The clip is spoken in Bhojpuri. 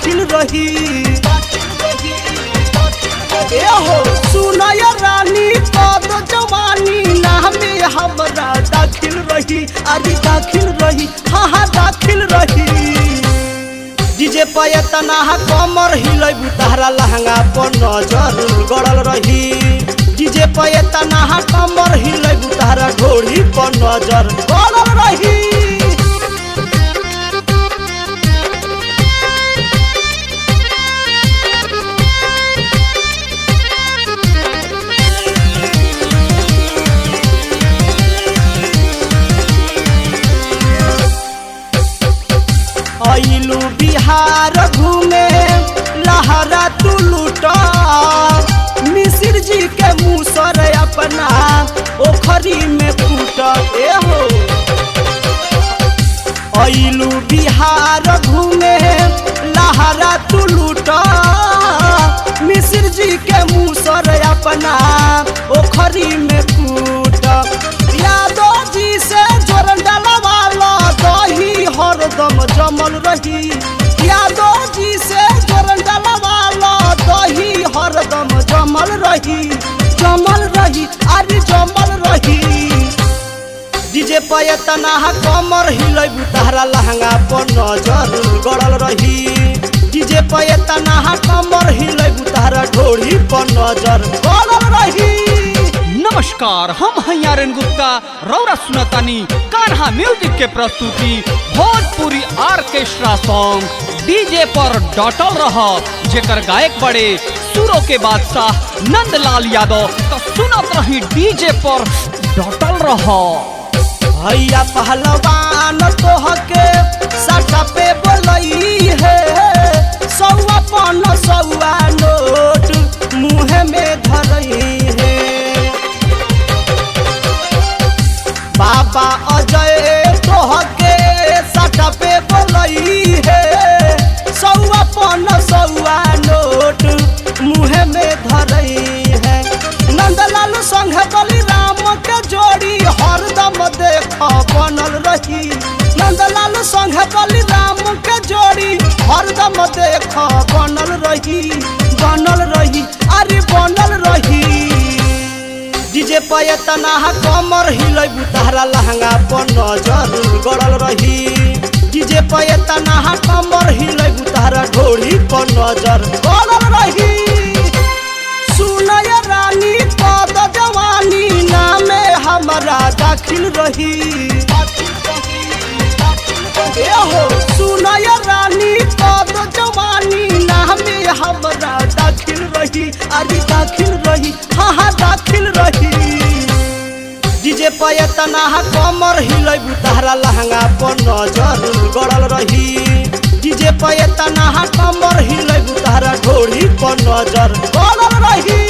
दाखिल रही ए हो सुनय रानी पद जवानी नामे हमरा दाखिल रही अरे दाखिल रही हाँ हाँ दाखिल रही डीजे पयतना कमर हिलैबु तहरा लहंगा पर नजर गड़ल रही डीजे पयतना कमर हिलैबु तहरा घोड़ी पर नजर गड़ल रही अइलू बिहार घूमे लहरा तू लूटा मिसिर जी के मुसर अपना ओखरी में कूट ए हो अइलू बिहार घूमे लहरा तू लूटा मिसिर जी के मुसर अपना ओखरी में कूट यादव जी से जोरन डलवाला दही हरदम जमल रही यादव जी से जोरन डलवाला दही हरदम जमल रही जमल रही अरे जमल रही डीजे पयतना कमर हिलैबु तहरा लहंगा पर नजर गड़ल रही डीजे पयतना कमर हिलैबु तहरा ढोड़ी पर नजर गड़ल रही नमस्कार हम हैं आर्यन गुप्ता रौरा सुनतानी कान्हा म्यूजिक के प्रस्तुति भोजपुरी ऑर्केस्ट्रा सॉन्ग डीजे पर डटल रह जेकर गायक बड़े सुरों के बादशाह नंदलाल यादव तो सुनत रही डीजे पर डटल रह भैया पहलवान तोहके सटा पे बोलई है सौआ पन सौआ नोट मुँह में धरई है बाबा अजय तोहके सटा पे बोलई है सौआ पन सौआ नोट मुँह में धरई है नंदलाल संग बलिराम के जोड़ी हरदम देख बनल रही नंदलाल संग बलिराम के जोड़ी हरदम देख बनल रही बनल रही अरे बनल रही डीजे पयतना कमर हिलैबु तहरा लहंगा पर नजर गड़ल रही डीजे पयतना कमर हिलैबु तहरा ढोड़ी पर नजर गड़ल रही सुनय रानी पद जवानी नामे हमरा दाखिल रही ए हो सुनय रानी पद जवानी नामे हमरा दाखिल रही अरे दाखिल रही हाँ हाँ दाखिल रही डीजे पयतना कमर हिलैबु तहरा लहंगा पर नजर गड़ल रही डीजे पयतना कमर हिलैबु तहरा ढोड़ी पर नजर गड़ल रही